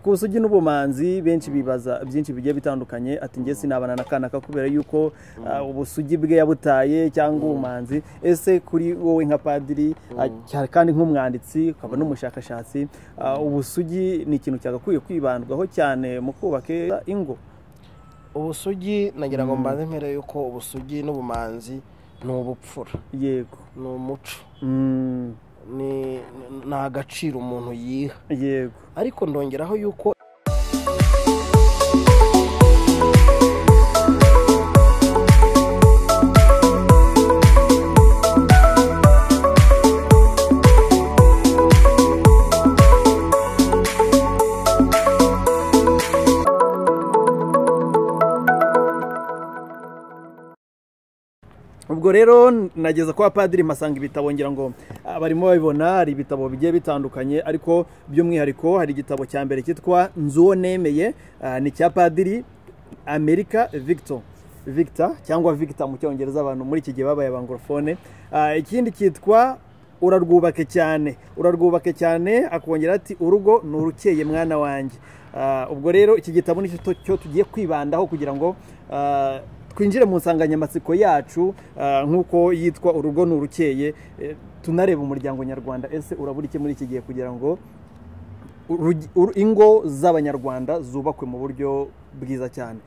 ku busugi n'ubumanzi benshi bibaza byinshi bigiye bitandukanye ati njye sinabana na kanaka kubera yuko ubusugi bwe yabutaye cyangwa ubumanzi ese kuri wowe nka padiri kandi nk'umwanditsi ukaba n'umushakashatsi ubusugi ni ikintu cyagakwiye kwibandwaho cyane mu kubaka ingo ubusugi nagira ngo mbanze mpera yuko ubusugi n'ubumanzi ni ubupfura yego ni umuco ni agaciro umuntu yiha yego ariko ndongeraho yuko ubwo rero nageza kwa padiri masanga ibitabo ngira ngo barimo babibona hari ibitabo bigiye bitandukanye ariko by'umwihariko hari igitabo cya mbere cyitwa nzu uwo nemeye ni icya padiri amerika victor victor cyangwa victor mu cyongereza abantu muri iki gihe babaye abangorofone ikindi cyitwa urarwubake cyane urarwubake cyane akongera ati urugo ni urukeye mwana wanjye ubwo rero iki gitabo ni cyo tugiye kwibandaho kugira ngo twinjire mu nsanganyamatsiko yacu nk'uko yitwa urugo ni urukeye tunareba umuryango nyarwanda ese urabura iki muri iki gihe kugira ngo ingo z'abanyarwanda zubakwe mu buryo bwiza cyane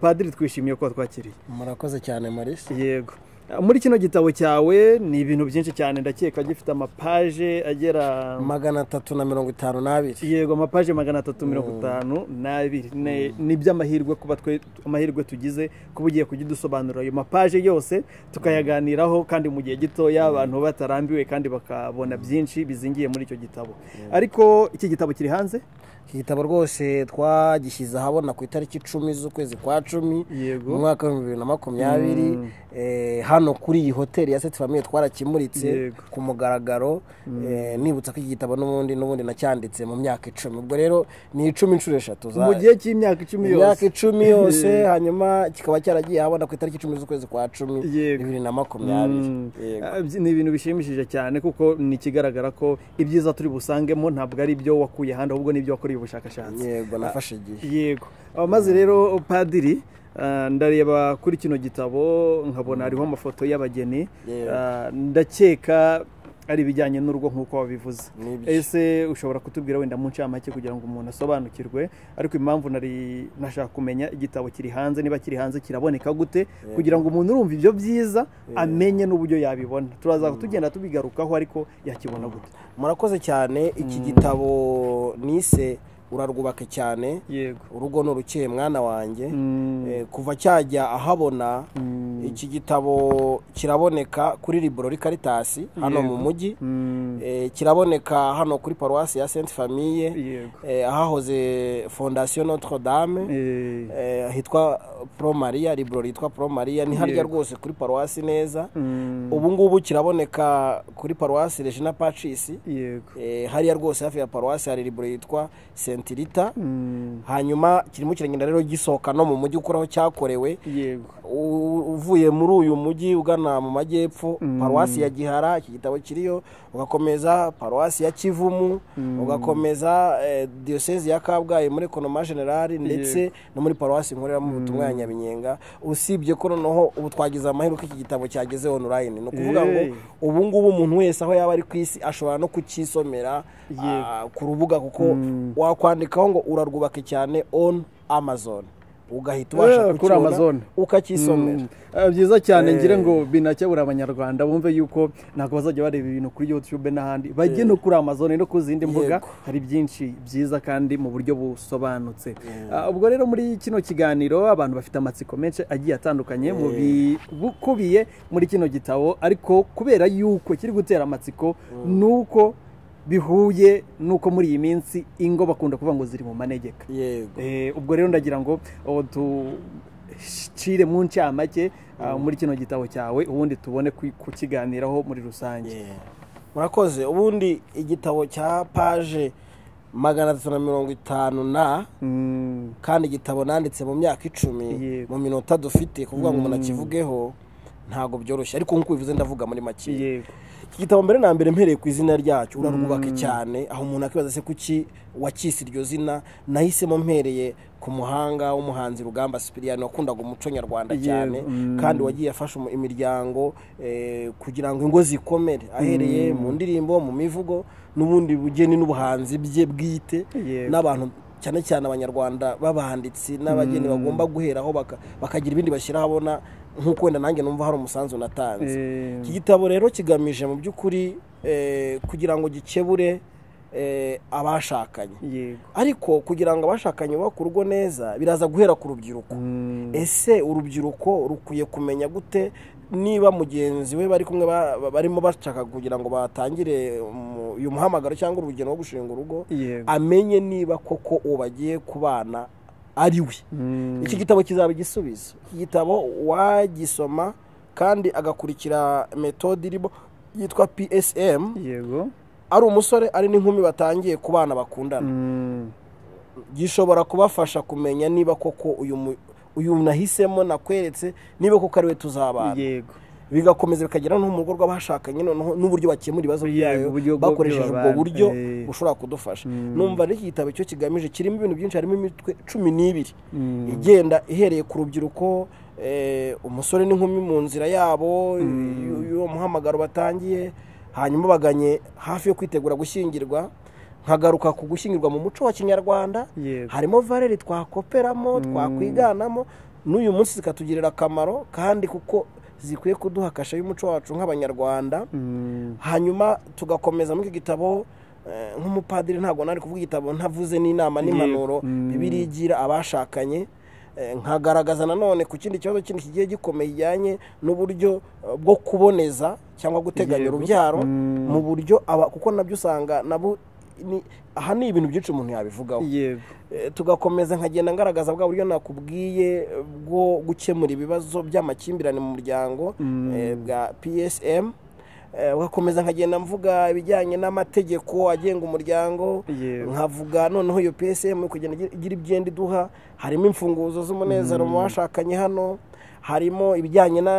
padiri twishimiye ko twakiriye murakoze cyane marisi yego muri kino gitabo cyawe ni ibintu byinshi cyane ndakeka gifite amapaje agera magana atatu na mirongo itanu n'abiri yego amapaje magana atatu mirongo itanu n'abiri ni iby'amahirwe kuba twe amahirwe tugize kuba ugiye kujya udusobanurira ayo mapaje yose tukayaganiraho kandi mu gihe gitoya abantu batarambiwe kandi bakabona byinshi bizingiye muri icyo gitabo ariko iki gitabo kiri hanze iki gitabo rwose twagishyize ahabona ku itariki icumi z'ukwezi kwa cumi mu mwaka w'ibihumbi bibiri na makumyabiri hano kuri iyi hoteli ya seti famiye twarakimuritse ku mugaragaro nibutsa ko iki gitabo n'ubundi n'ubundi nacyanditse mu myaka icumi ubwo rero ni icumi inshuro eshatu mu gihe cy'imyaka icumi yose imyaka icumi yose hanyuma kikaba cyaragiye ahabona ku itariki icumi z'ukwezi kwa cumi bibiri na makumyabiri ni ibintu bishimishije cyane kuko ni ikigaragara ko ibyiza turi busangemo ntabwo ari ibyo wakuye ahandi ahubwo ni ibyo wakoreye ubushakashatsi yego nafashe igihe yego maze rero padiri ndareba kuri kino gitabo nkabona hariho amafoto y'abageni ndakeka ari ibijyanye n'urugo nk'uko wabivuze ese ushobora kutubwira wenda mu ncamake kugira ngo umuntu asobanukirwe ariko impamvu nari nashaka kumenya igitabo kiri hanze niba kiri hanze kiraboneka gute kugira ngo umuntu urumva ibyo byiza amenye n'uburyo yabibona turaza tugenda tubigarukaho ariko yakibona gute murakoze cyane iki gitabo nise urarwubake cyane urugo ni urukeye mwana wanjye kuva cyajya ahabona iki gitabo kiraboneka kuri liboro karitasi hano mu mujyi kiraboneka hano kuri paruwasi ya senti famiye ahahoze fondasiyo notre dame hitwa pro maria liboro yitwa pro maria ni harya rwose kuri paruwasi neza ubu ngubu kiraboneka kuri paruwasi regina pacisi hariya rwose hafi ya paruwasi hari liboro yitwa senti sentirita hanyuma kirimo kiragenda rero gisohoka no mu mujyi ukuraho cyakorewe uvuye muri uyu mujyi ugana mu majyepfo paruwasi ya gihara iki gitabo kiriyo ugakomeza paruwasi ya kivumu ugakomeza diyosezi ya kabgayi muri konoma generali ndetse no muri paruwasi nkoreramo ubutumwa ya nyabinyenga usibye ko noneho ubu twagize amahirwe iki gitabo cyageze onurayini ni ukuvuga ngo ubu ngubu umuntu wese aho yaba ari ku isi ashobora no kukisomera ku rubuga kuko wakora kwandikaho ngo urarwubake cyane onu amazoni ugahita ubasha kucyibona ukakisomera byiza cyane ngire ngo binakebura abanyarwanda bumve yuko ntabwo bazajya bareba ibintu kuri yutube n'ahandi bajye no kuri amazone no ku zindi mbuga hari byinshi byiza kandi mu buryo busobanutse ubwo rero muri kino kiganiro abantu bafite amatsiko menshi agiye atandukanye mu bikubiye muri kino gitabo ariko kubera yuko kiri gutera amatsiko ni uko bihuye nuko muri iyi minsi ingo bakunda kuvuga ngo ziri mu manegeka ubwo rero ndagira ngo ducire mu ncamake muri kino gitabo cyawe ubundi tubone kukiganiraho muri rusange murakoze ubundi igitabo cya paje magana atatu na mirongo itanu na kandi igitabo nanditse mu myaka icumi mu minota dufite kuvuga ngo umuntu akivugeho ntabwo byoroshye ariko nk'uko bivuze ndavuga muri make iki gitabo mbere na mbere mpereye ku izina ryacyo urarwubake cyane aho umuntu akibaza se kuki wakise iryo zina nahisemo mpereye ku muhanga w'umuhanzi rugamba sipiriyani wakundaga umuco nyarwanda cyane kandi wagiye afasha imiryango kugira ngo ingo zikomere ahereye mu ndirimbo mu mivugo n'ubundi bugeni n'ubuhanzi bye bwite n'abantu cyane cyane abanyarwanda b'abanditsi n'abageni bagomba guheraho bakagira ibindi bashyira ahabona nk'uko wenda nanjye numva hari umusanzu natanze iki gitabo rero kigamije mu by'ukuri kugira ngo gikebure abashakanye ariko kugira ngo abashakanye bubake urugo neza biraza guhera ku rubyiruko ese urubyiruko rukwiye kumenya gute niba mugenzi we bari kumwe barimo bashaka kugira ngo batangire uyu muhamagaro cyangwa urugendo rwo gushinga urugo amenye niba koko uwo bagiye kubana ari we iki gitabo kizaba igisubizo iki gitabo wagisoma kandi agakurikira metode irimo yitwa psm yego ari umusore ari n'inkumi batangiye ku bana bakundana gishobora kubafasha kumenya niba koko uyu nahisemo nakweretse niba koko ariwe tuzabana bigakomeza bikagera no mu rugo rw'abashakanye noneho n'uburyo bakemura ibibazo byayo bakoresheje ubwo buryo bushobora kudufasha numva n'iki gitabo cyo kigamije kirimo ibintu byinshi harimo imitwe cumi n'ibiri igenda ihereye ku rubyiruko umusore n'inkumi mu nzira yabo y'uwo muhamagaro batangiye hanyuma baganye hafi yo kwitegura gushyingirwa nkagaruka ku gushyingirwa mu muco wa kinyarwanda harimo valeri twakoperamo twakwiganamo n'uyu munsi zikatugirira akamaro kandi kuko zikwiye kuduha kashe y'umuco wacu nk'abanyarwanda hanyuma tugakomeza muri iki gitabo nk'umupadiri ntabwo nari kuvuga igitabo ntavuze n'inama n'impanuro bibiri igira abashakanye nkagaragaza nanone ku kindi kibazo kindi kigiye gikomeye kijyanye n'uburyo bwo kuboneza cyangwa guteganya urubyaro mu buryo kuko nabyo usanga nabo aha ni ibintu byinshi umuntu yabivugaho tugakomeza nkagenda ngaragaza bwa buryo nakubwiye bwo gukemura ibibazo by'amakimbirane mu muryango bwa psm ugakomeza nkagenda mvuga ibijyanye n'amategeko agenga umuryango nkavuga noneho iyo psm kugenda igira ibyenda iduha harimo imfunguzo z'umunezero mu bashakanye hano harimo ibijyanye na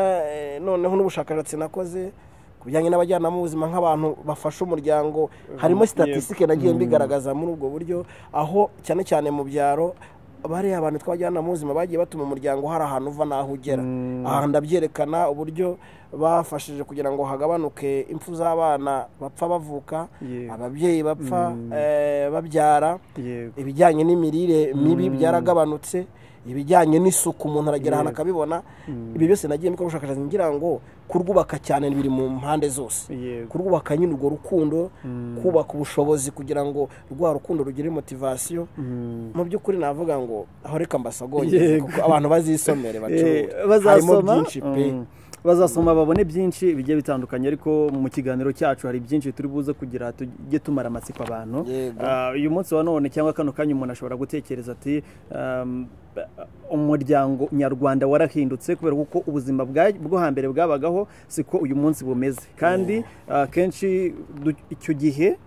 noneho n'ubushakashatsi nakoze ku bijyanye n'abajyanama b'ubuzima nk'abantu bafasha umuryango harimo sitatisike nagiye mbigaragaza muri ubwo buryo aho cyane cyane mu byaro bariya abantu twajyana mu buzima bagiye batuma umuryango hari ahantu uva n'aho ugera aha ndabyerekana uburyo bafashije kugira ngo hagabanuke impfu z'abana bapfa bavuka ababyeyi bapfa babyara ibijyanye n'imirire mibi byaragabanutse ibijyanye n'isuku umuntu aragera ahantu akabibona ibi byose nagiye mbikora ubushakashatsi ngira ngo kurwubaka cyane biri mu mpande zose kurwubaka nyine urwo rukundo kubaka ubushobozi kugira ngo rwa rukundo rugire motivasiyo mu by'ukuri navuga ngo aho reka mbasagongeze kuko abantu bazisomere bacuruza harimo byinshi pe bazasoma babone byinshi bigiye bitandukanye ariko mu kiganiro cyacu hari byinshi turi buze kugira tujye tumara amatsiko abantu uyu munsi wa none cyangwa kano kanya umuntu ashobora gutekereza ati umuryango nyarwanda warahindutse kubera ko ubuzima bwo hambere bwabagaho siko uyu munsi bumeze kandi kenshi icyo gihe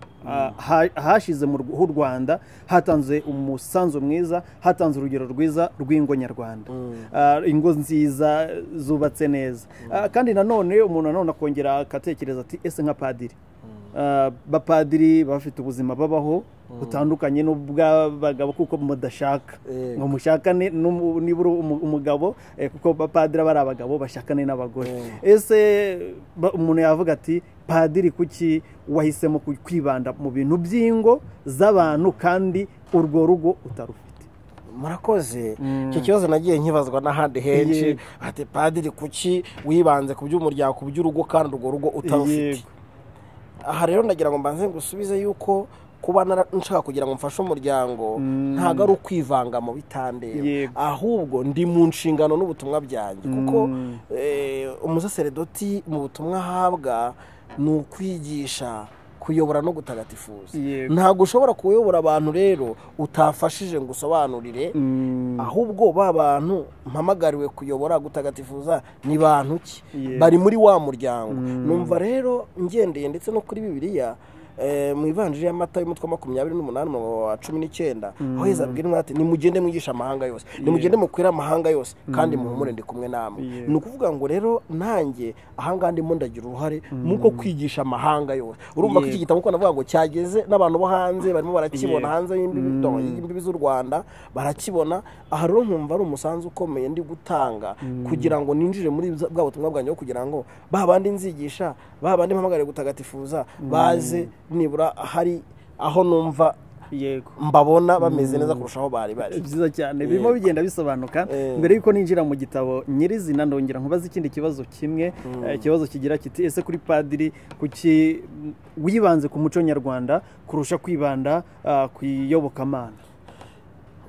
hashize h'u rwanda hatanze umusanzu mwiza hatanze urugero rwiza rw'ingo nyarwanda ingo nziza zubatse neza kandi nanone umuntu nanone akongera agatekereza ati ese nka padiri bapadiri bafite ubuzima babaho butandukanye n'ubw'abagabo kuko mudashaka ngo mushakane nibura umugabo kuko bapadiri aba ari abagabo bashakane n'abagore ese umuntu yavuga ati padiri kuki wahisemo kwibanda mu bintu by'ingo z'abantu kandi urwo rugo utarufite murakoze icyo kibazo nagiye nkibazwa n'ahandi henshi ati padiri kuki wibanze ku by'umuryango ku by'urugo kandi urwo rugo utarufite aha rero ndagira ngo mbanze ngusubize yuko kuba nshaka kugira ngo mfashe umuryango ntabwo ari ukwivanga mu bitandere ahubwo ndi mu nshingano n'ubutumwa byanjye kuko umusaseredoti mu butumwa ahabwa ni ukwigisha kuyobora no gutagatifuza ntabwo ushobora kuyobora abantu rero utafashije ngo usobanurire ahubwo ba bantu mpamagariwe kuyobora gutagatifuza ni bantu ki bari muri wa muryango numva rero ngendeye ndetse no kuri bibiriya mu ivanjiri y'amata y'umutwe wa makumyabiri n'umunani umurongo wa cumi n'icyenda aho heza abwira ati nimugende mwigisha amahanga yose nimugende mukwire amahanga yose kandi muhumure ndi kumwe namwe ni ukuvuga ngo rero nanjye ahangaha ndimo ndagira uruhare muko kwigisha amahanga yose urumva ko iki gitabo uko navuga ngo cyageze n'abantu bo hanze barimo barakibona hanze y'imbibi z'u rwanda barakibona aha rero nkumva ari umusanzu ukomeye ndi gutanga kugira ngo ninjire muri bwa butumwa bwanjye bwo kugira ngo ba bandi nzigisha ba bandi mpamagare gutagatifuza baze nibura hari aho numva mbabona bameze neza kurushaho bari bari byiza cyane birimo bigenda bisobanuka mbere y'uko ninjira mu gitabo nyirizina ndongera nkubaze ikindi kibazo kimwe ikibazo kigira kiti ese kuri padiri kuki wibanze ku muco nyarwanda kurusha kwibanda ku iyobokamana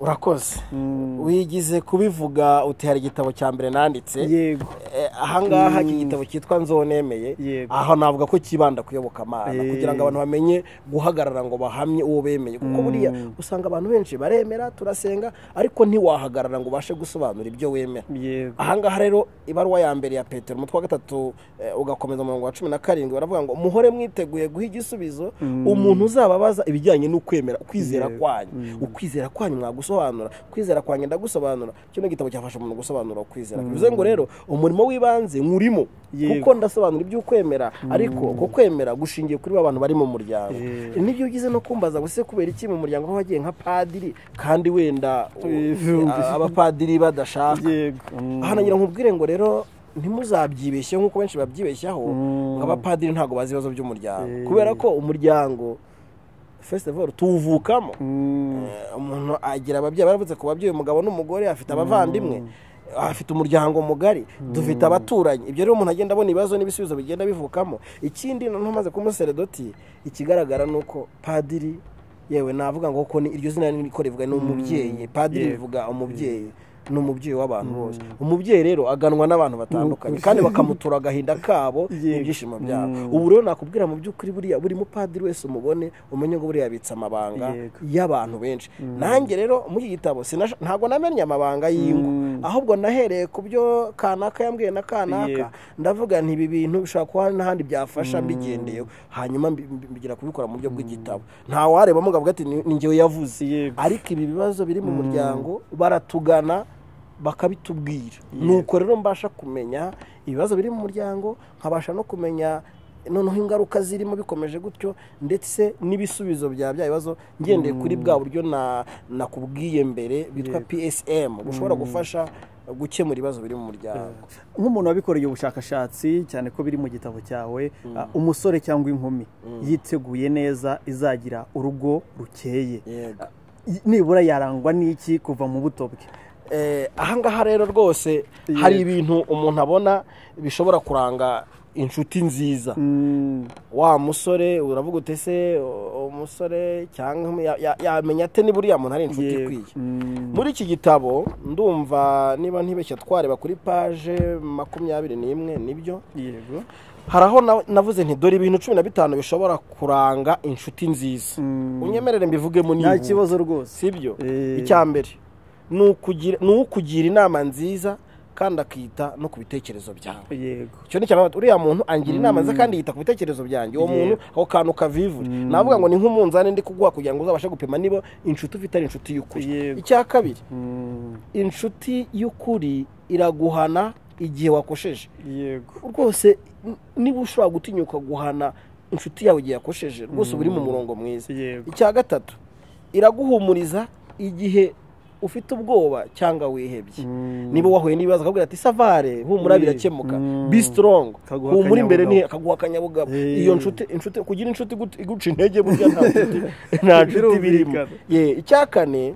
urakoze wigize kubivuga uti hari igitabo cya mbere nanditse yego ahangaha iki gitabo cyitwa nzonemeye aha navuga ko kibanda kuyoboka amana kugira ngo abantu bamenye guhagarara ngo bahamye uwo bemeye kuko buriya usanga abantu benshi baremera turasenga ariko ntiwahagarara ngo ubashe gusobanura ibyo wemera ahangaha rero ibaruwa ya mbere ya petero umutwe wa gatatu ugakomeza umurongo wa cumi na karindwi baravuga ngo muhore mwiteguye guha igisubizo umuntu uzababaza ibijyanye n'ukwemera ukwizera kwanyu ukwizera kwanyu mwagusobanura kwizera kwanjye ndagusobanura kino gitabo cyafasha umuntu gusobanura ukwizera bivuze ngo rero umurimo w'ibanze nkurimo kuko ndasobanura ibyo ukwemera ariko uko kwemera gushingiye kuri abantu bari mu muryango nibyo ugize no kumbaza ngo ese kubera iki mu muryango aho wagiye nka padiri kandi wenda abapadiri badashaka hano ngira nkubwire ngo rero ntimuzabyibeshye nk'uko benshi babyibeshyaho ngo abapadiri ntabwo bazi ibibazo by'umuryango kubera ko umuryango fesitivaru tuwuvukamo umuntu agira ababyeyi baravutse ku babyeyi umugabo n'umugore afite abavandimwe afite umuryango mugari dufite abaturanyi ibyo rero umuntu agenda abona ibibazo n'ibisubizo bigenda bivukamo ikindi ntumaze kumuseredoti ikigaragara ni uko padiri yewe navuga ngo kuko iryo zina niko rivuga ni umubyeyi padiri rivuga umubyeyi ni umubyeyi w'abantu bose umubyeyi rero aganwa n'abantu batandukanye kandi bakamutura agahinda kabo n'ibyishimo byabo ubu rero nakubwira mu by'ukuri buriya buri mupadiri wese umubone umenye ngo buriya abitse amabanga y'abantu benshi nanjye rero muri iki gitabo ntabwo namenye amabanga y'ingo ahubwo nahereye ku byo kanaka yambwiye na kanaka ndavuga nti ibi bintu bishobora kuba n'ahandi byafasha mbigendeyeho hanyuma mbigira kubikora mu buryo bw'igitabo nta wareba mugabo ati ni ngewe yavuze ariko ibi bibazo biri mu muryango baratugana bakabitubwira nuko rero mbasha kumenya ibibazo biri mu muryango nkabasha no kumenya noneho ingaruka zirimo bikomeje gutyo ndetse n'ibisubizo bya bya bibazo ngendeye kuri bwa buryo nakubwiye mbere bitwa psm bushobora gufasha gukemura ibibazo biri mu muryango nk'umuntu wabikoreye ubushakashatsi cyane ko biri mu gitabo cyawe umusore cyangwa inkumi yiteguye neza izagira urugo rukeye nibura yarangwa n'iki kuva mu buto bwe ahangaha rero rwose hari ibintu umuntu abona bishobora kuranga inshuti nziza wa musore uravuga utese umusore cyangwa yamenya ate niba uriya muntu ari inshuti ikwiye muri iki gitabo ndumva niba ntibeshya twareba kuri paje makumyabiri n'imwe nibyo yego hari aho navuze nti dore ibintu cumi na bitanu bishobora kuranga inshuti nziza unyemerere mbivugemo nta kibazo rwose si byo mbere ni ukugira inama nziza kandi akita no ku bitekerezo byawe yego icyo ni cyane uriya muntu angira inama nziza kandi yita ku bitekerezo byanjye uwo muntu ako kantu kavivure navuga ngo ni nk'umunzani ndi kuguha kugira ngo uzabashe gupima niba inshuti ufite ari inshuti y'ukuri icya kabiri inshuti y'ukuri iraguhana igihe wakosheje yego rwose niba ushobora gutinyuka guhana inshuti yawe igihe yakosheje rwose uba uri mu murongo mwiza icya gatatu iraguhumuriza igihe ufite ubwoba cyangwa wihebye niba wahuye n'ibibazo akabwira ati savare humura birakemuka bi sitorongo humura imbere akaguha akanyabugabo iyo nshuti kugira inshuti iguca intege burya nta nshuti birimo icya kane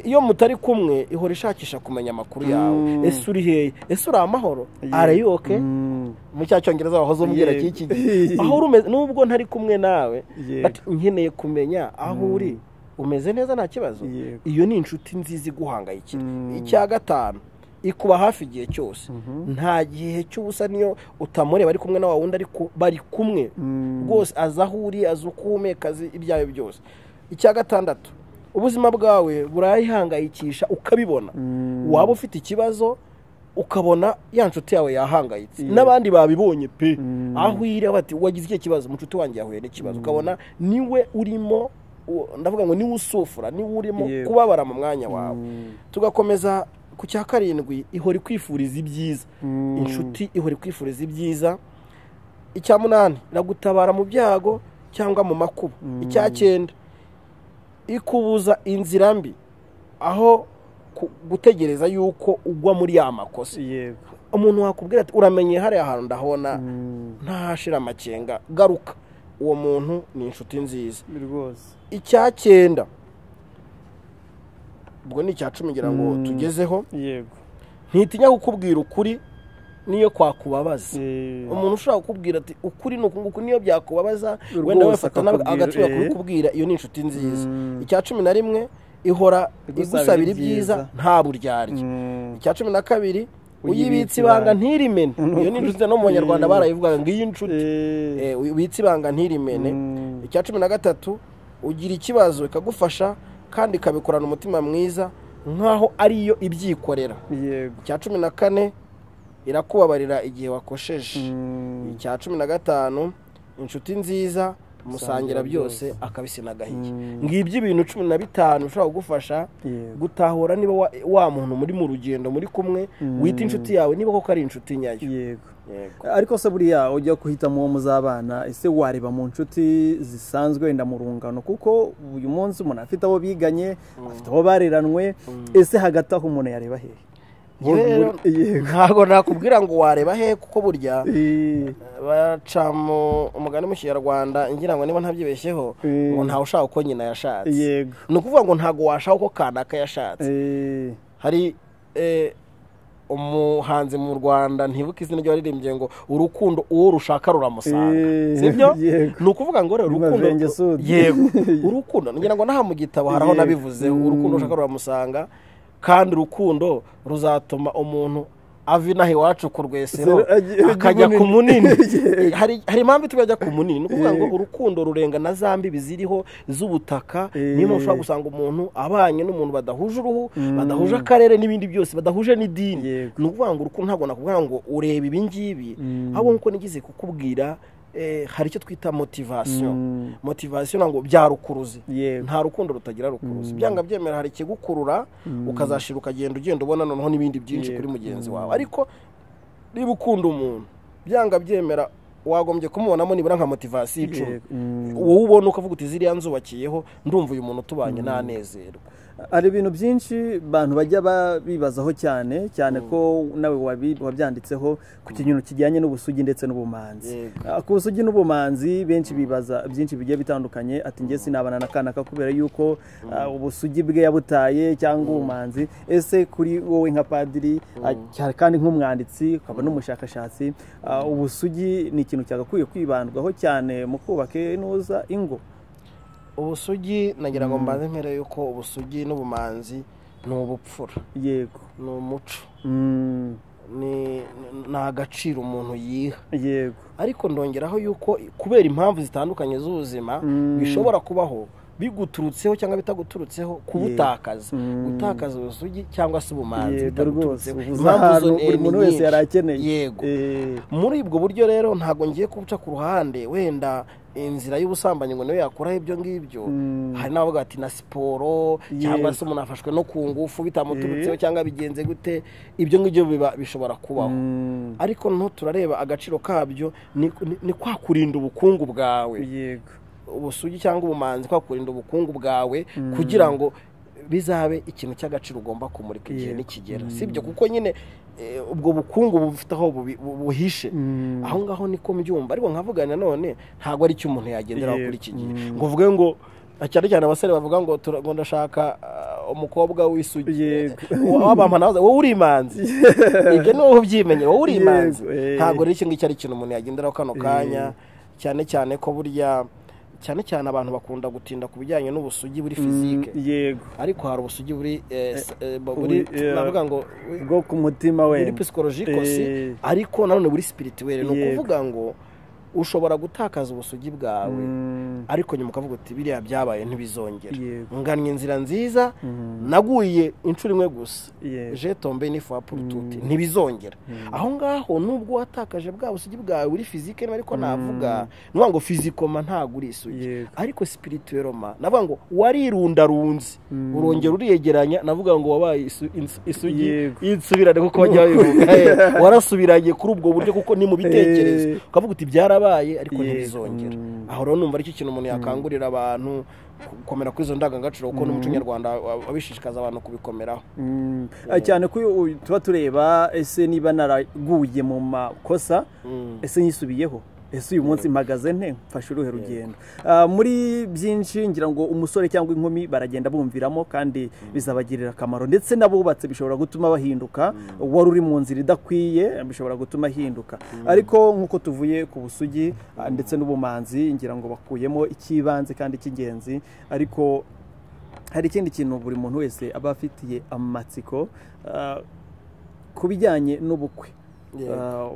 iyo mutari kumwe ihora ishakisha kumenya amakuru yawe ese uri hehe ese uri amahoro arayoke mu cyongereza wahoze umubwira kiki aho uri umeze nubwo ntari kumwe nawe nkeneye kumenya aho uri umeze neza nta kibazo iyo ni inshuti nziza iguhangayikira icya gatanu ikuba hafi igihe cyose nta gihe cy'ubusa niyo utamureba ari kumwe na wundi ariko bari kumwe rwose azi aho uri azi uko uhumeka ibyawe byose icya gatandatu ubuzima bwawe burayihangayikisha ukabibona waba ufite ikibazo ukabona ya nshuti yawe yahangayitse n'abandi babibonye pe aho iri bati wagize icyo kibazo umushuti wanjye yahuye n'ikibazo ukabona niwe urimo ndavuga ngo niwe usufura niwe urimo kubabara mu mwanya wawe tugakomeza ku cya karindwi ihora ikwifuriza ibyiza inshuti ihora ikwifuriza ibyiza icya munani iragutabara mu byago cyangwa mu makuba icya cyenda ikubuza inzira mbi aho gutegereza yuko ugwa muri ya makosa umuntu wakubwira ati uramenye hariya hantu ndabona ntahashira amakenga garuka uwo muntu ni inshuti nziza icya cyenda ubwo ni icya cumi ngira ngo tugezeho ntitinya kukubwira ukuri niyo kwakubabaza umuntu ushobora kukubwira ati ukuri ni nguku niyo byakubabaza wenda wefata agaciro kubikubwira iyo ni inshuti nziza icya cumi na rimwe ihora igusabira ibyiza nta buryarya icya cumi na kabiri uyibitse ibanga ntirimene iyo ni inshuti no mu banyarwanda barayivuga ngo iyi nshuti ubitse ibanga ntirimene icya cumi na gatatu ugira ikibazo ikagufasha kandi ikabikorana umutima mwiza nk'aho ariyo ibyikorera icya cumi na kane irakubabarira igihe wakosheje icya cumi na gatanu inshuti nziza musangira byose akabisi n'agahiye ngibyo ibintu cumi na bitanu ushobora kugufasha gutahura niba wa muntu muri mu rugendo muri kumwe wita inshuti yawe niba koko ari inshuti nyayo ariko se buriya ujya kuhitamo uwo muzabana ese wareba mu nshuti zisanzwe wenda mu rungano kuko uyu munsi umuntu afite abo biganye afite abo bareranwe ese hagati aho umuntu yareba hehe ntabwo nakubwira ngo wareba he kuko burya baca umugani mu kinyarwanda ngira ngo niba ntabyibeshyeho ngo ntawe ushaka uko nyina yashatse ni ukuvuga ngo ntabwo washaka uko kanaka yashatse hari umuhanzi mu rwanda ntibuke izina ryo waririmbye ngo urukundo uwo rushaka ruramusanga sibyo ni ukuvuga ngo rero urukundo yego urukundo ngira ngo n'aha mu gitabo hari aho nabivuzeho urukundo rushaka ruramusanga kandi urukundo ruzatuma umuntu ava inaha iwacu ku rwesero akajya ku munini hari impamvu ituma ajya ku munini ni ukuvuga ngo urukundo rurenga na za mbibi ziriho z'ubutaka niyo mpamvu ushobora gusanga umuntu abanye n'umuntu badahuje uruhu badahuje akarere n'ibindi byose badahuje n'idini ni ukuvuga ngo urukundo ntabwo nakubwira ngo urebe ibi ngibi ahubwo nk'uko nigeze kukubwira hari icyo twita motivasiyo motivasiyo ntabwo bya rukuruzi nta rukundo rutagira rukuruzi byanga byemera hari ikigukurura ukazashira ukagenda ugenda ubona noneho n'ibindi byinshi kuri mugenzi wawe ariko niba ukunda umuntu byanga byemera wagombye kumubonamo nibura nka motivasiyo icumi wowe ubona ukavuga uti ziriya nzubakiyeho ndumva uyu muntu tubanye ntanezerwa hari ibintu byinshi abantu bajya bibazaho cyane cyane ko nawe wabyanditseho ku kintu kijyanye n'ubusugi ndetse n'ubumanzi ku busugi n'ubumanzi benshi bibaza byinshi bigiye bitandukanye ati ngese sinabana na kanaka kubera yuko ubusugi bwe yabutaye cyangwa ubumanzi ese kuri wowe nka padiri kandi nk'umwanditsi ukaba n'umushakashatsi ubusugi ni ikintu cyagakwiye kwibandwaho cyane mu kubaka inuza ingo ubusugi nagira ngo mbanze mpere yuko ubusugi n'ubumanzi ni ubupfura yego ni umuco ni agaciro umuntu yiha yego ariko ndongeraho yuko kubera impamvu zitandukanye z'ubuzima bishobora kubaho biguturutseho cyangwa bitaguturutseho kubutakaza gutakaza ubusugi cyangwa se ubumanzi bitaguturutseho buri muntu wese yari akeneye yego muri ubwo buryo rero ntabwo ngiye kubuca ku ruhande wenda inzira y'ubusambanyi ngo nawe yakuraho ibyo ngibyo hari n'abavuga ati na siporo cyangwa se umuntu afashwe no ku ngufu bitamuturutseho cyangwa bigenze gute ibyo ngibyo bishobora kubaho ariko noneho turareba agaciro kabyo ni kwa kurinda ubukungu bwawe ubusugi cyangwa ubumanzi kwa kurinda ubukungu bwawe kugira ngo bizabe ikintu cy'agaciro ugomba kumurika igihe nikigera sibyo kuko nyine ubwo bukungu bufite aho buhishe aho ngaho niko mbyumva ariko nkavuga nanone ntabwo ari cyo umuntu yagenderaho kuri iki gihe ngo uvuge ngo cyane cyane abasore bavuga ngo ndashaka umukobwa w'isugi w'abamana wowe uri imanzi ibyo ni wowe ubyimenye wowe uri imanzi ntabwo rero iki ngiki ari ikintu umuntu yagenderaho kano kanya cyane cyane ko burya cyane cyane abantu bakunda gutinda ku bijyanye n'ubusugi buri fizike yego ariko hari ubusugi buri navuga ngo bwo ku mutima we buri pisikolojikosi ariko nanone buri sipirituweli ni ukuvuga ngo ushobora gutakaza ubusugi bwawe ariko nyuma ukavuga uti biriya byabaye ntibizongera ngannye inzira nziza naguye inshuro imwe gusa jetombe ni purututi ntibizongera aho ngaho nubwo watakaje bwa busugi bwawe uri fizike ariko navuga ni ngo fizikoma ntabwo uri isugi ariko sipirituweroma navuga ngo warirundarunze urongera uriyegeranya navuga ngo wabaye isugi insubirane kuko wabivuga warasubiranye kuri ubwo buryo kuko ni mu bitekerezo ukavuga uti byarabaye ariko ntibizongera aho rero numva aricyo kintu umuntu yakangurira abantu gukomera kuri izo ndangagaciro kuko n'umuco nyarwanda abishishikaza abantu kubikomeraho cyane ko tuba tureba ese niba naraguye mu makosa ese nyisubiyeho ese uyu munsi mpagaze nte mfashe uruhe rugendo muri byinshi ngira ngo umusore cyangwa inkumi baragenda bumviramo kandi bizabagirira akamaro ndetse n'abubatse bishobora gutuma bahinduka wari uri mu nzira idakwiye bishobora gutuma ahinduka ariko nk'uko tuvuye ku busugi ndetse n'ubumanzi ngira ngo bakuyemo icy'ibanze kandi cy'ingenzi ariko hari ikindi kintu buri muntu wese aba afitiye amatsiko ku bijyanye n'ubukwe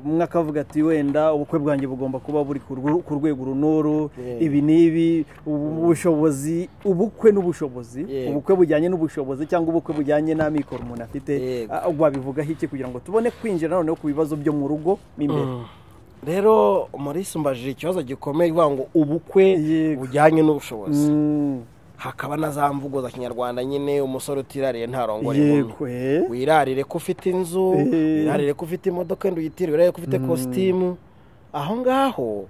umwe akavuga ati wenda ubukwe bwanjye bugomba kuba buri ku rwego runuru ibi n'ibi ubushobozi ubukwe n'ubushobozi ubukwe bujyanye n'ubushobozi cyangwa ubukwe bujyanye n'amikoro umuntu afite wabivugaho iki kugira ngo tubone kwinjira noneho ku bibazo byo mu rugo imbere rero muri sumbajije ikibazo gikomeye ivuga ngo ubukwe bujyanye n'ubushobozi hakaba na za mvugo za kinyarwanda nyine umusore utirariye ntarongore inkumi wirarire ko ufite inzu wirarire ko ufite imodoka wenda uyitire wirarire ko ufite kositimu aho ngaho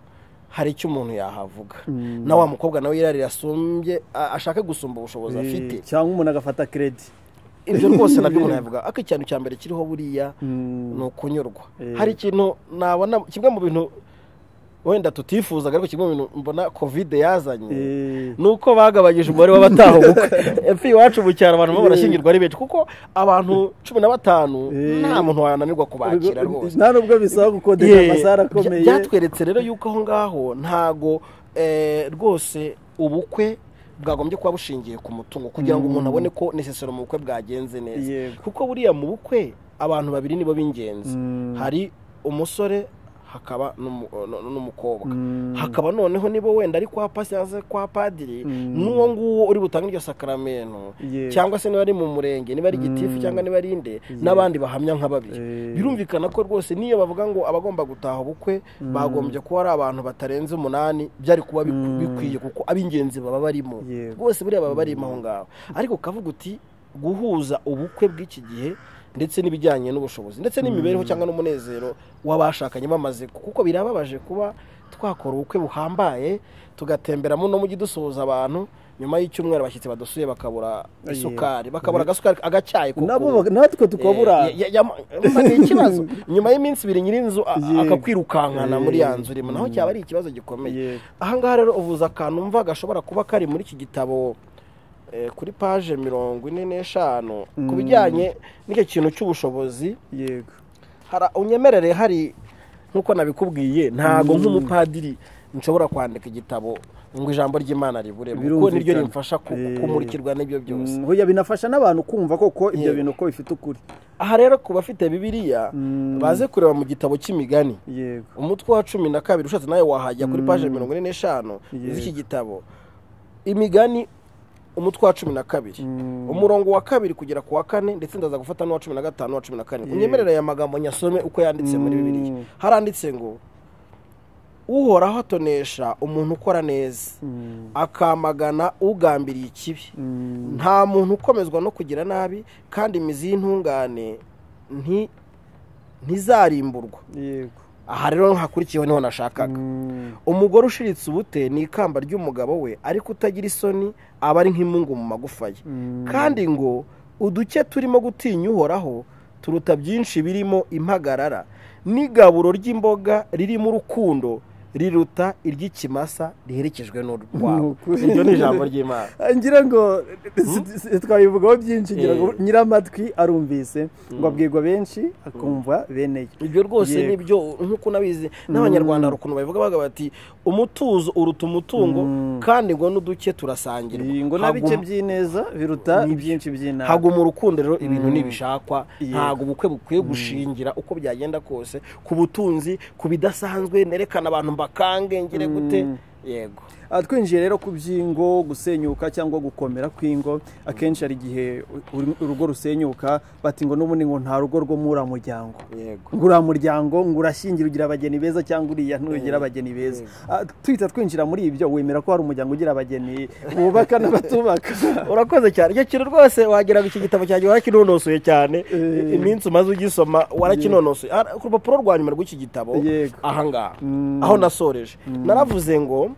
hari icyo umuntu yahavuga na wa mukobwa nawe yirarira asumbye ashaka gusumba ubushobozi afite cyangwa umuntu agafata keredi ibyo rwose nabyo umuntu yavuga ariko ikintu cya mbere kiriho buriya ni ukunyurwa hari ikintu nabona kimwe mu bintu wenda tutifuzaga ariko kimwe mu bintu mbona kovide yazanye ni uko bagabanyije umubare w'abataha ubukwe epfo iwacu mu cyaro abantu barashyingirwa ari benshi kuko abantu cumi na batanu nta muntu wananirwa kubakira rwose nta nubwo bisaba gukodesha amasara akomeye byatweretse rero yuko aho ngaho ntago rwose ubukwe bwagombye kuba bushingiye ku mutungo kugira ngo umuntu abone ko nesesero mu bukwe bwagenze neza kuko buriya mu bukwe abantu babiri nibo b'ingenzi hari umusore hakaba n'umukobwa hakaba noneho nibo wenda ari kwa pasi cyangwa se kwa padiri n'uwo nguwo uri butange iryo sakaramento cyangwa se niba ari mu murenge niba ari gitifu cyangwa niba ari inde n'abandi bahamya nka babiri birumvikana ko rwose niyo bavuga ngo abagomba gutaha ubukwe bagombye kuba ari abantu batarenze umunani byari kuba bikwiye kuko ab'ingenzi baba barimo rwose buriya baba barimo aho ngaho ariko ukavuga uti guhuza ubukwe bw'iki gihe ndetse n'ibijyanye n'ubushobozi ndetse n'imibereho cyangwa n'umunezero w'abashakanye bamaze kuko birababaje kuba twakora ubukwe buhambaye tugatemberamo no mujyi dusuhuza abantu nyuma y'icyumweru abashyitsi badusuye bakabura isukari bakabura agasukari agacyayi natwe tukabura ni ikibazo nyuma y'iminsi ibiri nyir'inzu akakwirukankana muri ya nzu urimo naho cyaba ari ikibazo gikomeye ahangaha rero uvuza akantu umva gashobora kuba kari muri iki gitabo kuri paje mirongo ine n'eshanu ku bijyanye n'icyo kintu cy'ubushobozi yego unyemerere hari nk'uko nabikubwiye ntabwo nk'umupadiri nshobora kwandika igitabo ngo ijambo ry'imana ribure kuko niryo rimfasha kumurikirwa n'ibyo byose binafasha n'abantu kumva koko ibyo bintu uko bifite ukuri aha rero ku bafite bibiriya baze kureba mu gitabo cy'imigani umutwe wa cumi na kabiri ushatse nawe wahajya kuri paje mirongo ine n'eshanu z'iki gitabo imigani umutwe wa cumi na kabiri umurongo wa kabiri kugera ku wa kane ndetse ndaza gufata n'uwa cumi na gatanu n'uwa cumi na kane unyemerera aya magambo nyasome uko yanditse muri bibiriya haranditse ngo uhoraho atonesha umuntu ukora neza akamagana ugambiriye ikibi nta muntu ukomezwa no kugira nabi kandi imizi y'intungane ntizarimburwa aha rero hakurikiyeho niho nashakaga umugore ushiritse ubute ni ikamba ry'umugabo we ariko utagira isoni aba ari nk'imungu mu magufa ye kandi ngo uduke turimo gutinya uhoraho turuta byinshi birimo impagarara n'igaburo ry'imboga ririmo urukundo riruta iry'ikimasa riherekejwe n'urwaho iryo ni ijambo ry'imana ngira ngo twabivugaho byinshi ngira ngo nyiramatwi arumvise ngo abwirwa benshi akumva beneye ibyo rwose ni byo nk'uko unabizi n'abanyarwanda hari ukuntu babivuga bavuga bati umutuzo uruta umutungo kandi ngo n'uduke turasangirwa ngo na bike by'ineza biruta ibyinshi by'inama haguma urukundo rero ibintu ntibishakwa ntabwo ubukwe bukwiye gushingira uko byagenda kose ku butunzi ku bidasanzwe nerekana abantu mbakange ngire gute yego twinjiye rero ku by'ingo gusenyuka cyangwa gukomera kw'ingo akenshi hari igihe urugo rusenyuka bati ngo n'ubundi ngo nta rugo rwo muri uriya muryango ngo uriya muryango ngo urashingira ugira abageni beza cyangwa uriya ntugira abageni beza twita twinjira muri ibyo wemera ko hari umuryango ugira abageni wubaka n'abatubaka urakoze cyane icyo kintu rwose wagira ngo iki gitabo cyanjye warakinonosoye cyane iminsi umaze ugisoma warakinonosoye ku rupapuro rwa nyuma rw'iki gitabo ahangaha aho nasoreje naravuze ngo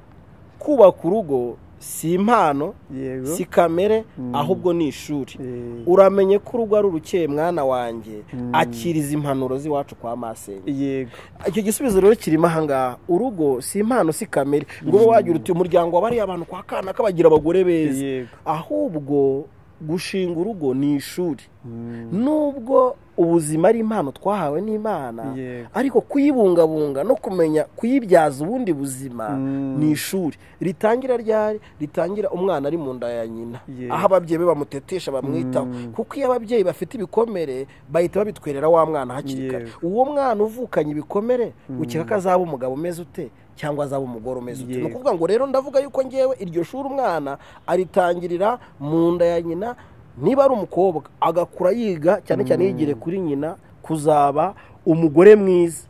kubaka urugo si impano si kamere ahubwo ni ishuri uramenye ko urugo ari urukeye mwana wanjye akiriza impanuro z'iwacu kwa masenge yego icyo gisubizo rero kirimo ahangaha urugo si impano si kamere ngo ube wagira uti umuryango wabariye abantu kwa kanaka bagira abagore beza ahubwo gushinga urugo ni ishuri nubwo ubuzima ari impano twahawe n'imana ariko kuyibungabunga no kumenya kuyibyaza ubundi buzima ni ishuri ritangira ryari ritangira umwana ari mu nda ya nyina aho ababyeyi be bamutetesha bamwitaho kuko iyo ababyeyi bafite ibikomere bahita babitwerera wa mwana hakiri kare uwo mwana uvukanye ibikomere ukeka ko azaba umugabo umeze ute cyangwa azaba umugore umeze uti ni ukuvuga ngo rero ndavuga yuko ngewe iryo shuri umwana aritangirira mu nda ya nyina niba ari umukobwa agakura yiga cyane cyane yigire kuri nyina kuzaba umugore mwiza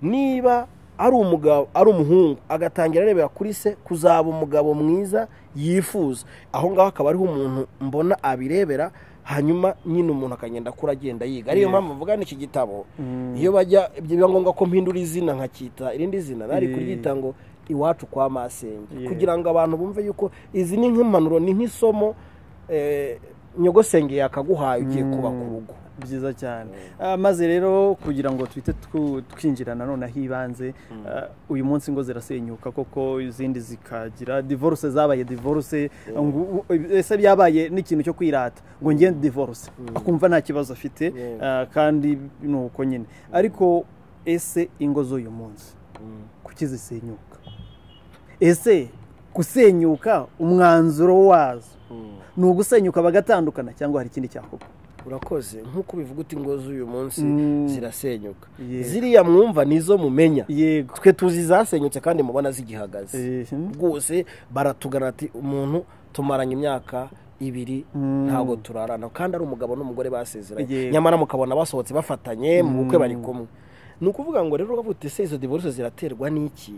niba ari umugabo ari umuhungu agatangira arebera kuri se kuzaba umugabo mwiza yifuza aho ngaho akaba ariho umuntu mbona abirebera hanyuma nyine umuntu akagenda akura agenda yiga ariyo mpamvu mvuga iki gitabo iyo bajya biba ngombwa ko mpindura izina nkakita irindi zina nari kuryita ngo iwacu kwa masenge kugira ngo abantu bumve yuko izi ni nk'impanuro ni nk'isomo nyogosenge yakaguhaye ugiye kubaka urugo byiza cyane maze rero kugira ngo twite twinjira nanone ibanze uyu munsi ngo zirasenyuka koko izindi zikagira divorce zabaye divorce ese byabaye n'ikintu cyo kwirata ngo ngende divorce akumva nta kibazo afite kandi ni uko nyine ariko ese ingo z'uyu munsi kuki zisenyuka ese gusenyuka umwanzuro wazo ni ugusenyuka bagatandukana cyangwa hari ikindi cyakorwa urakoze nk'uko bivuga uti ngo z'uyu munsi zirasenyuka ziriya mwumva nizo mumenya twe tuzi zasenyutse kandi mubona zigihagaze rwose baratugana ati umuntu tumaranye imyaka ibiri ntabwo turarana kandi ari umugabo n'umugore basezeranye nyamara mukabona basohotse bafatanye mu bukwe bari kumwe ni ukuvuga ngo rero uravuga uti ese izo divorce ziraterwa n'iki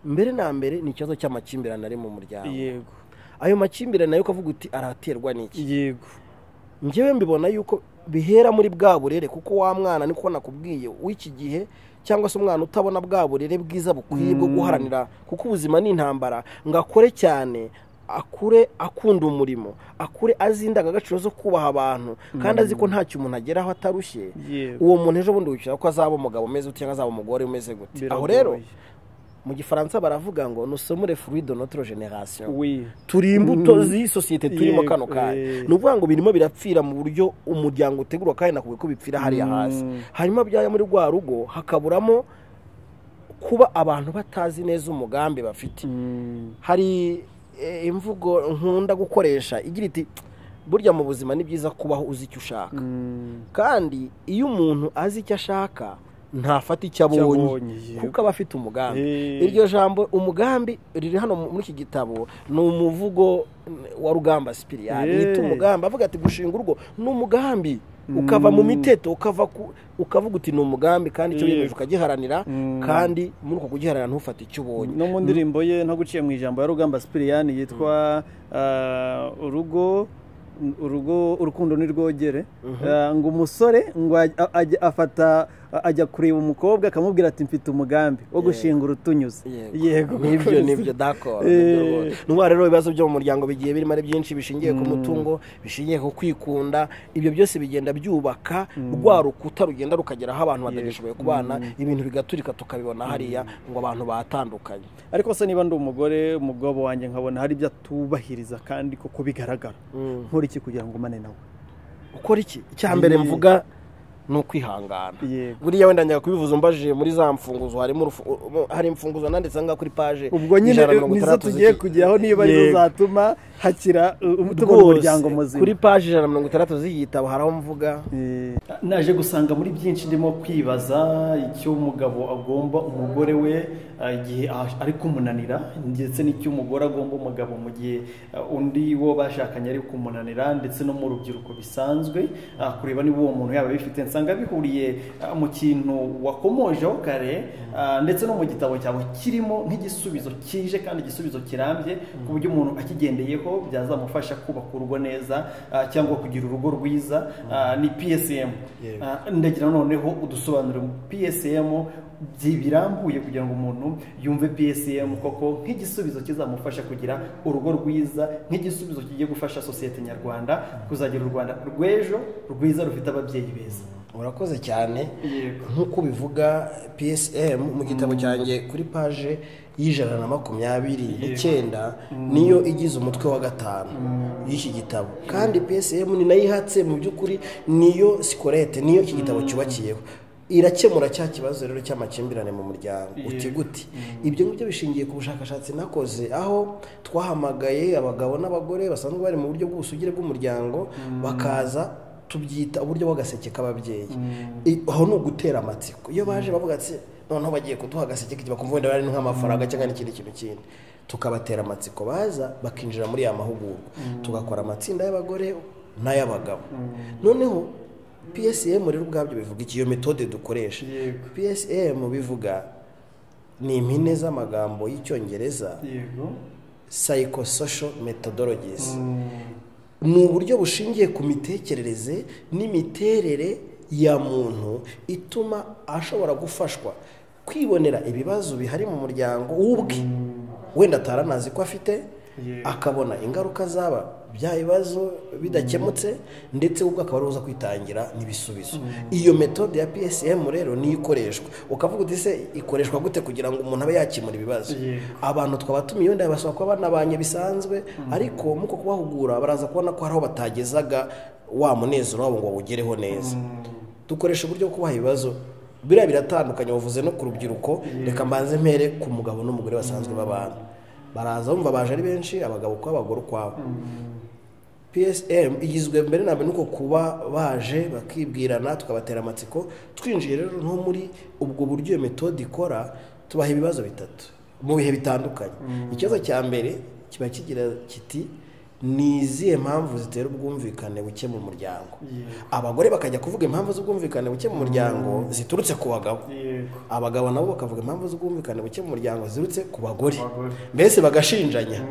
mbere na mbere ni ikibazo cy'amakimbirane ari mu muryango ayo makimbirane nayo ukavuga uti araterwa n'iki yego ngewe mbibona yuko bihera muri bwa burere kuko wa mwana niko nakubwiye w'iki gihe cyangwa se umwana utabona bwa burere bwiza bukwiye bwo guharanira kuko ubuzima ni intambara ngo akore cyane akure akunda umurimo akure azi indangagaciro zo kubaha abantu kandi azi ko ntacyo umuntu ageraho atarushye uwo muntu ejo bundi wicara ko azaba umugabo umeze gute cyangwa azaba umugore umeze gute aho rero mu gifaransa baravuga ngo nusomure fruit de notre generation turi imbuto z'isosiyete turimo kano kanya ni ukuvuga ngo birimo birapfira mu buryo umuryango utegurwa kandi nakubwiye ko bipfira hariya hasi hanyuma byajya muri rwa rugo hakaburamo kuba abantu batazi neza umugambi bafite hari imvugo nkunda gukoresha igira iti burya mu buzima ni byiza kubaho uzi icyo ushaka kandi iyo umuntu azi icyo ashaka ntafata icyo abonye kuko aba afite umugambi iryo jambo umugambi riri hano muri iki gitabo ni umuvugo wa rugamba sipiriyani yita umugambi avuga ati gushinga urugo ni umugambi ukava mu miteto ukava ukavuga uti ni umugambi kandi icyo wiyemeje ukagiharanira kandi muri uko kugiharanira ntufate icyo ubonye no mu ndirimbo ye ntabwo uciye mu ijambo ya rugamba sipiriyani yitwa urugo urugo urukundo ntirwogere ngo umusore ngo afata ajya kureba umukobwa akamubwira ati mfite umugambi wo gushinga urutunyuze yego nibyo nibyo dakora n'ubu rero ibibazo byo mu muryango bigiye birimo ari byinshi bishingiye ku mutungo bishingiye ku kwikunda ibyo byose bigenda byubaka rwa rukuta rugenda rukagera aho abantu batagishoboye kubana ibintu bigaturika tukabibona hariya ngo abantu batandukanye ariko se niba ndi umugore umugabo wanjye nkabona hari ibyo atubahiriza kandi kuko bigaragara nkora iki kugira ngo umane nawe ukora iki icya mbere mvuga ni ukwihangana buriya wenda njya kubivuza umbajije muri za mfunguzo harimo hari imfunguzo nanditse ngaho kuri paje ubwo nyine nizo tugiye kujyaho niba arizo zatuma hakira tubona umuryango muzima kuri paje ijana na mirongo itandatu z'igitabo hari aho mvuga naje gusanga muri byinshi ndimo kwibaza icyo umugabo agomba umugore we igihe ari kumunanira ndetse n'icyo umugore agomba umugabo mu gihe undi wo bashakanye ari kumunanira ndetse no mu rubyiruko bisanzwe kureba niba uwo muntu yaba abifite nsanga bihuriye mu kintu wakomojeho kare ndetse no mu gitabo cyawe kirimo nk'igisubizo kije kandi igisubizo kirambye ku buryo umuntu akigendeyeho byazamufasha kubaka urugo neza cyangwa kugira urugo rwiza ni psm ndagira noneho udusobanuro psm birambuye kugira ngo umuntu yumve psm koko nk'igisubizo kizamufasha kugira urugo rwiza nk'igisubizo kigiye gufasha sosiyete nyarwanda kuzagira u rwanda rw'ejo rwiza rufite ababyeyi beza urakoze cyane nk'uko bivuga psm mu gitabo cyanjye kuri paje y'ijana na makumyabiri n'icyenda niyo igize umutwe wa gatanu y'iki gitabo kandi psm ni nayo ihatse mu by'ukuri niyo sikorete niyo iki gitabo cyubakiyeho irakemura cya kibazo rero cy'amakimbirane mu muryango uti gute ibyo ngibyo bishingiye ku bushakashatsi nakoze aho twahamagaye abagabo n'abagore basanzwe bari mu buryo bw'ubusugire bw'umuryango bakaza tubyita uburyo bw'agaseke k'ababyeyi aho ni ugutera amatsiko iyo baje bavuga ati noneho bagiye kuduha agaseke bakumva wenda bari nk'amafaranga cyangwa n'ikindi kintu kindi tukabatera amatsiko baza bakinjira muri ya mahugurwa tugakora amatsinda y'abagore n'ay'abagabo noneho psm rero ubwabyo bivuga iki iyo metode dukoresha psm bivuga ni impine z'amagambo y'icyongereza psychosocial methodologies ni uburyo bushingiye ku mitekerereze n'imiterere ya muntu ituma ashobora gufashwa kwibonera ibibazo bihari mu muryango w'ubwe wenda ataranazi ko afite akabona ingaruka zaba bya bibazo bidakemutse ndetse ubwo akaba ari uza kwitangira n'ibisubizo iyo metode ya psm rero niyo ikoreshwa ukavuga uti se ikoreshwa gute kugira ngo umuntu abe yakemura ibibazo abantu twaba tumiye wenda basaba kuba banabanye bisanzwe ariko muko kubahugura baraza kubona ko hari aho batagezaga wa munezero wabo ngo bawugereho neza dukoresha uburyo bwo kubaha ibibazo biriya biratandukanye bavuze no ku rubyiruko reka mbanze mpere ku mugabo n'umugore basanzwe babana baraza bumva baje ari benshi abagabo uko abagore ukwabo psm igizwe mbere na mbere nuko kuba baje bakibwirana tukabatera amatsiko twinjiye rero nko muri ubwo buryo iyo metode ikora tubaha ibibazo bitatu mu bihe bitandukanye ikibazo cya mbere kiba kigira kiti ni izihe mpamvu zitera ubwumvikane buke mu muryango abagore bakajya kuvuga impamvu z'ubwumvikane buke mu muryango ziturutse ku bagabo abagabo nabo bakavuga impamvu z'ubwumvikane buke mu muryango ziturutse ku bagore mbese bagashinjanya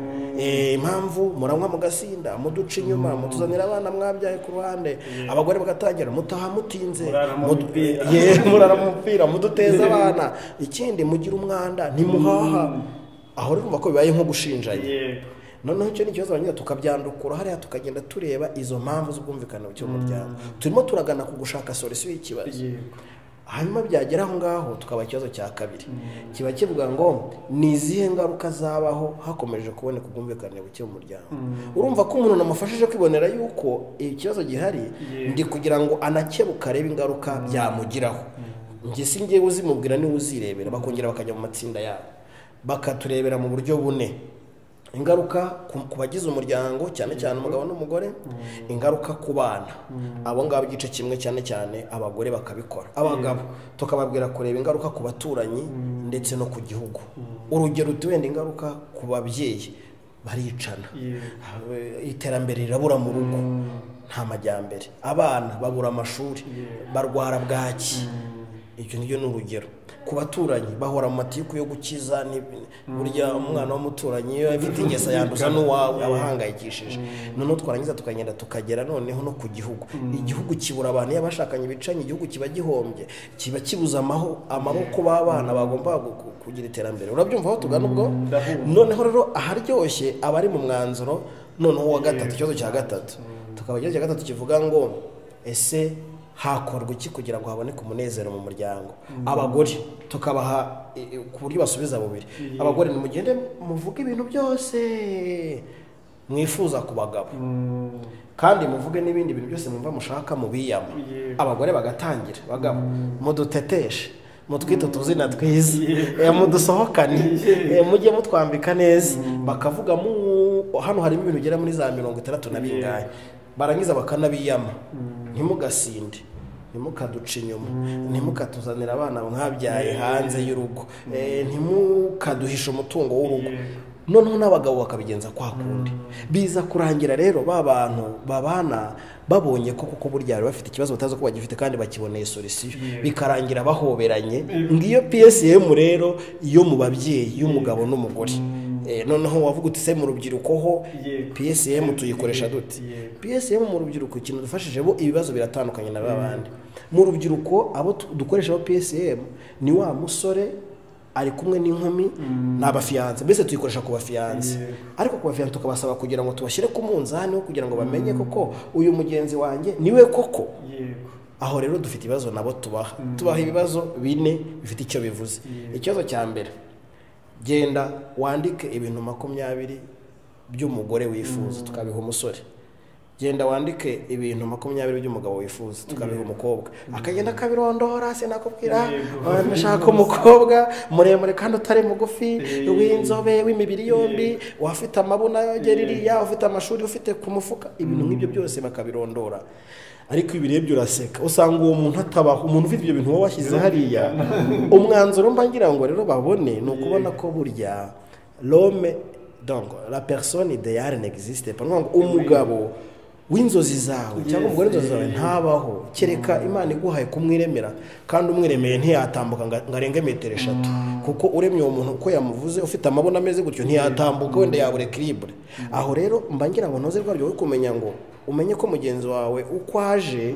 impamvu muranywa mugasinda muduca inyuma mutuzanira abana mwabyaye ku ruhande abagore bagatangira mutaha mutinze murara mu mupira muduteza abana ikindi mugira umwanda ntimuhaha aho rero ko bibaye nko gushinjanya noneho icyo ni ikibazo banyine tukabyandukura hariya tukagenda tureba izo mpamvu z'ubwumvikane cy'umuryango turimo turagana ku gushaka solisiyo y'ikibazo hanyuma byagera aho ngaho tukaba ikibazo cya kabiri kiba kivuga ngo ni izihe ngaruka zabaho hakomeje kuboneka ubwumvikane buke mu muryango urumva ko umuntu namufashije kwibonera yuko ikibazo gihari ndi kugira ngo anakebuke arebe ingaruka byamugiraho njye si ngewe uzimubwira niwe uzirebera bakongera bakajya mu matsinda yabo bakaturebera mu buryo bune ingaruka ku bagize umuryango cyane cyane umugabo n'umugore ingaruka ku bana abo ngabo igice kimwe cyane cyane abagore bakabikora abagabo tukababwira kureba ingaruka ku baturanyi ndetse no ku gihugu urugero wenda ingaruka ku babyeyi baricana iterambere rirabura mu rugo nta majyambere abana babura amashuri barwara bwaki icyo ni urugero ku baturanyi bahora mu matiku yo gukiza burya umwana w'umuturanyi iyo afite ingeso yanduza n'uwawe aba ahangayikishije noneho twarangiza tukagenda tukagera noneho no ku gihugu igihugu kibura abantu iyo abashakanye bicanye igihugu kiba gihombye kiba kibuze amaboko b'abana bagomba kugira iterambere urabyumva aho tugana ubwo noneho rero aharyoshye abari mu mwanzuro noneho uwa gatatu ikibazo cya gatatu tukaba ikibazo cya gatatu kivuga ngo ese hakorwa iki kugira ngo haboneke umunezero mu muryango abagore tukabaha ku buryo basubiza bubiri abagore nimugende muvuge ibintu byose mwifuza ku bagabo kandi muvuge n'ibindi bintu byose mwumva mushaka mubiyama abagore bagatangira bagabo muduteteshe mutwite utuzina twiza mudusohokane mujye mutwambika neza bakavuga hano harimo ibintu ugera muri za mirongo itandatu na bingahe barangiza bakanabiyama ntimugasinde ntimukaduca inyuma ntimukatuzanira abana mwabyaye hanze y'urugo ntimukaduhisha umutungo w'urugo noneho n'abagabo bakabigenza kwa kundi biza kurangira rero ba bantu babana babonye ko kuko burya bari bafite ikibazo batazi ko bagifite kandi bakiboneye solisiyo bikarangira bahoberanye ngiyo psm rero yo mu babyeyi y'umugabo n'umugore noneho wavuga uti se mu rubyiruko ho psm tuyikoresha dute psm mu rubyiruko ikintu dufashije bo ibibazo biratandukanye na babandi mu rubyiruko abo dukoresha bo psm ni wa musore ari kumwe n'inkumi ni abafiyanse mbese tuyikoresha ku bafiyanse ariko ku bafiyanse tukabasaba kugira ngo tubashyire ku munzani wo kugira ngo bamenye koko uyu mugenzi wanjye niwe koko aho rero dufite ibibazo nabo tubaha tubaha ibibazo bine bifite icyo bivuze ikibazo cya mbere genda wandike ibintu makumyabiri by'umugore wifuza tukabiha umusore genda wandike ibintu makumyabiri by'umugabo wifuza tukabiha umukobwa akagenda akabirondora sinakubwira nashaka umukobwa muremure kandi utari mugufi w'inzobe w'imibiri yombi wafite amabuna yogera iriya ufite amashuri ufite ku mufuka ibintu nk'ibyo byose bakabirondora ariko ibi rebye uraseka usanga uwo muntu atabaho umuntu ufite ibyo bintu wowe washyize hariya umwanzuro mba ngira ngo rero babone ni ukubona ko burya rome dongo la persone ideyare n'existe ni ngo umugabo w'inzozi zawe cyangwa umugore w'inzozi zawe ntabaho kereka imana iguhaye kumwiremera kandi umwiremeye ntiyatambuka ngo arenge metero eshatu kuko uremye uwo muntu uko yamuvuze ufite amabona ameze gutyo ntiyatambuka wenda yabura ekiribure aho rero mba ngira ngo ntuze rwabyo we kumenya ngo umenye ko mugenzi wawe uko aje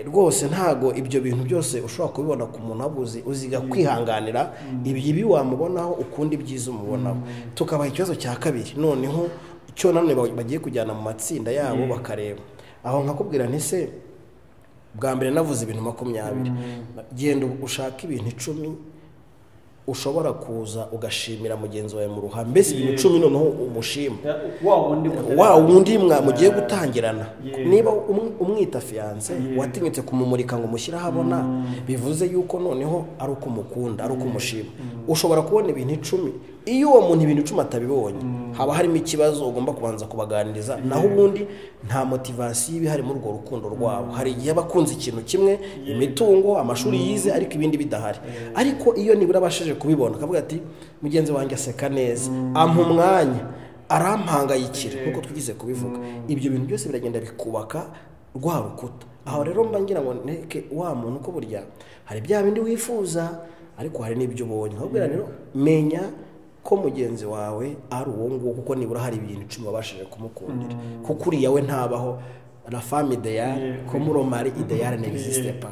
rwose ntago ibyo bintu byose ushobora kubibona ku muntu abuzi uziga kwihanganira ibibi wamubonaho ukundi ibyiza umubonaho tukabaha ikibazo cya kabiri noneho cyo nanone bagiye kujyana mu matsinda yabo bakareba aho nkakubwira ntise bwa mbere navuze ibintu makumyabiri genda ushaka ibintu icumi ushobora kuza ugashimira mugenzi wawe mu ruhame mbese ibintu icumi noneho umushima wa wundi mugiye gutangirana niba umwita fiyanse watinyutse kumumurika ngo umushyire ahabona bivuze yuko noneho ari uko umukunda ari uko umushima ushobora kubona ibintu icumi iyo uwo muntu ibintu icumi atabibonye haba harimo ikibazo ugomba kubanza kubaganiriza naho ubundi nta motivasiyo iba ihari muri urwo rukundo rwabo hari igihe aba akunze ikintu kimwe imitungo amashuri yize ariko ibindi bidahari ariko iyo nibura abashije kubibona akavuga ati mugenzi wanjye aseka neza ampa umwanya arampangayikira nk'uko twigeze kubivuga ibyo bintu byose biragenda bikubaka rwa rukuta aho rero mba ngira ngo nteke wa muntu uko burya hari bya bindi wifuza ariko hari n'ibyo ubonye nkabwira rero menya ko mugenzi wawe ari uwo nguwo kuko nibura hari ibintu icumi wabashije kumukundira kuko uriya we ntabaho la femme ideyare ko muri mari ideyare n'existe pa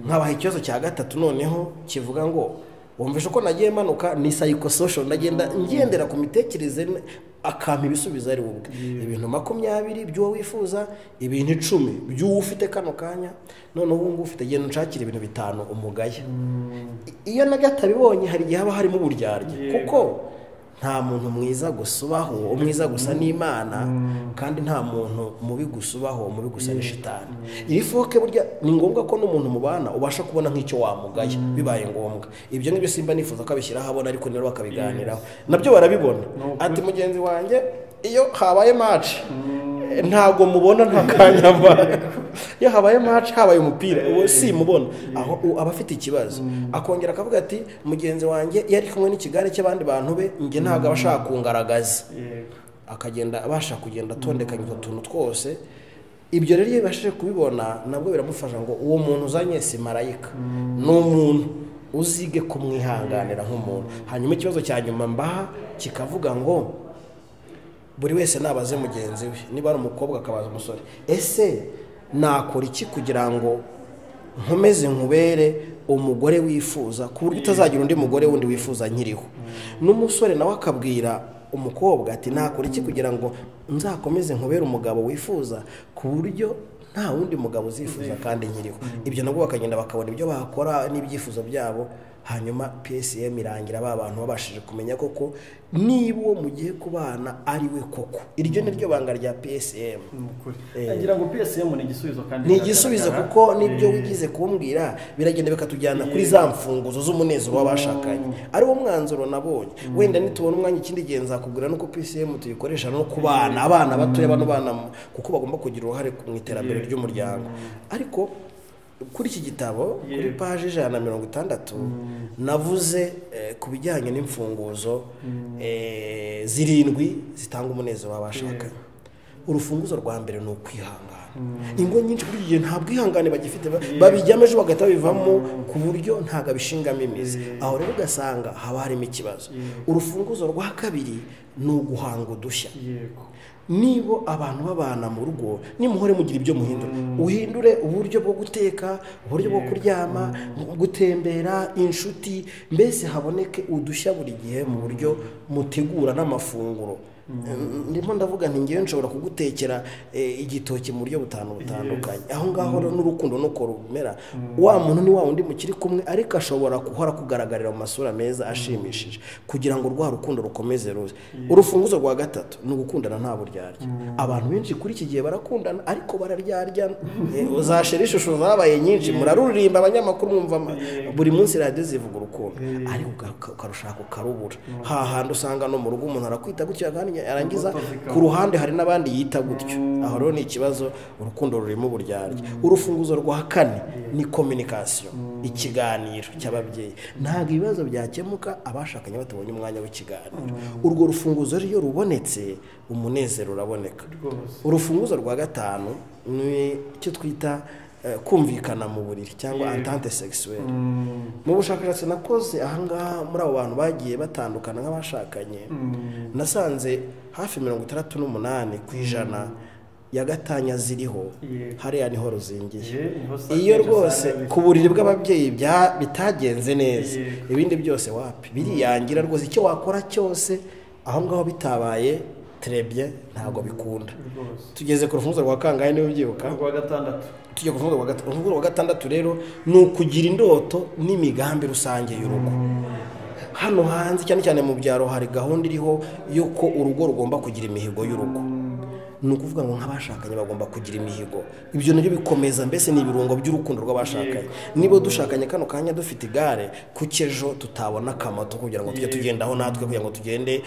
nkabaha ikibazo cya gatatu noneho kivuga ngo wumvishe ko nagiye manuka ni psychosocial ndagenda ngendera ku mitekerereze akampa ibisubizo ari bubwe ibintu makumyabiri by'uwo wifuza ibintu icumi by'uwo ufite kano kanya noneho ubu ngubu ufite genda unshakira ibintu bitanu umugaya iyo na gatabibonye hari igihe haba harimo uburyarya kuko nta muntu mwiza gusa ubaho umwiza gusa n'imana kandi nta muntu mubi gusa ubaho mubi gusa n'ishitani iri foke burya ni ngombwa ko n'umuntu mubana ubasha kubona nk'icyo wamugaya bibaye ngombwa ibyo ngibyo simba nifuza ko abishyira ahabona ariko rero bakabiganiraho nabyo barabibona ati mugenzi wanjye iyo habaye maci ntabwo mubona nta kanya iyo habaye maci habaye umupira uwo si mubona aho aba afite ikibazo akongera akavuga ati mugenzi wanjye iyo ari kumwe n'ikigare cy'abandi bantu be njye ntabwo aba ashaka kungaragaza akagenda abasha kugenda atondekanya utwo tuntu twose ibyo rero iyo bibashije kubibona nabwo biramufasha ngo uwo muntu uzanye si marayika ni umuntu uzige kumwihanganira nk'umuntu hanyuma ikibazo cya nyuma mbaha kikavuga ngo buri wese nabaze mugenzi we niba ari umukobwa akabaza umusore ese nakora iki kugira ngo nkomeze nkubere umugore wifuza ku buryo utazagira undi mugore wundi wifuza nkiriho n'umusore nawe akabwira umukobwa ati nakora iki kugira ngo nzakomeze nkubere umugabo wifuza ku buryo nta wundi mugabo uzifuza kandi nkiriho ibyo nabwo bakagenda bakabona ibyo bakora n'ibyifuzo byabo hanyuma psm irangira ba bantu babashije kumenya koko niba uwo mugiye kubana ari we koko iryo ni ryo banga rya psm ngira ngo psm ni igisubizo kandi ni igisubizo kuko nibyo wigize kumbwira biragenda bikatujyana kuri za mfunguzo z'umunezero w'abashakanye ari wo mwanzuro nabonye wenda nitubona umwanya ikindi gihe nzakubwira nuko psm tuyikoresha no ku bana abana batoya bano bana kuko bagomba kugira uruhare mu iterambere ry'umuryango ariko kuri iki gitabo kuri paji ijana na mirongo itandatu navuze ku bijyanye n'imfunguzo zirindwi zitanga umunezero w'abashakanye urufunguzo rwa mbere ni ukwihangana ingo nyinshi kuri iki gihe nta bwihangane bagifite babijyamo ejo bagahita bivamo ku buryo ntabwo abishingamo imizi aho rero ugasanga haba harimo ikibazo urufunguzo rwa kabiri ni uguhanga udushya niba abantu babana mu rugo nimuhore mugira ibyo muhindura uhindure uburyo bwo guteka uburyo bwo kuryama gutembera inshuti mbese haboneke udushya buri gihe mu buryo mutegura n'amafunguro ndimo ndavuga ngewe nshobora kugutekera igitoki mu buryo butanu butandukanye aho ngaho n'urukundo nuko rumera wa muntu ni wa wundi mukiri kumwe ariko ashobora guhora kugaragarira mu masura meza ashimishije kugira ngo rwa rukundo rukomeze ruze urufunguzo rwa gatatu ni ugukundana nta buryarya abantu benshi kuri iki gihe barakundana ariko bararya uzashira ishusho zabaye nyinshi muraruririmba abanyamakuru mwumva buri munsi radiyo zivuga urukundo ariko ukarushaka ukarubura hahandi usanga no mu rugo umuntu arakwita gutya kandi yarangiza ku ruhande hari n'abandi yita gutyo aho rero ni ikibazo urukundo rurimo uburyarya urufunguzo rwa kane ni kominikasiyo ikiganiro cy'ababyeyi ntabwo ibibazo byakemuka abashakanye batabonye umwanya w'ikiganiro urwo rufunguzo rero rubonetse umunezero uraboneka urufunguzo rwa gatanu ni icyo twita kumvikana mu buriri cyangwa entente sexuelle mu bushakashatsi nakoze ahangaha muri abo bantu bagiye batandukana nk'abashakanye nasanze hafi mirongo itandatu n'umunani ku ijana ya gatanya ziriho hariya niho ruzingiye iyo rwose ku buriri bw'ababyeyi bitagenze neza ibindi byose wapi biriyangira rwose icyo wakora cyose aho ngaho bitabaye terebye ntabwo bikunda tugeze ku rufunguzo rwa kangahe niba ubyibuka rwa gatandatu tujya ku rufunguzo rwa gatandatu rero ni ukugira indoto n'imigambi rusange y'urugo hano hanze cyane cyane mu byaro hari gahunda iriho y'uko urugo rugomba kugira imihigo y'urugo ni ukuvuga ngo nk'abashakanye bagomba kugira imihigo ibyo nabyo bikomeza mbese ni ibirungo by'urukundo rw'abashakanye niba dushakanye kano kanya dufite igare kuki ejo tutabona akamato kugira ngo tujye tugendaho natwe kugira ngo tugende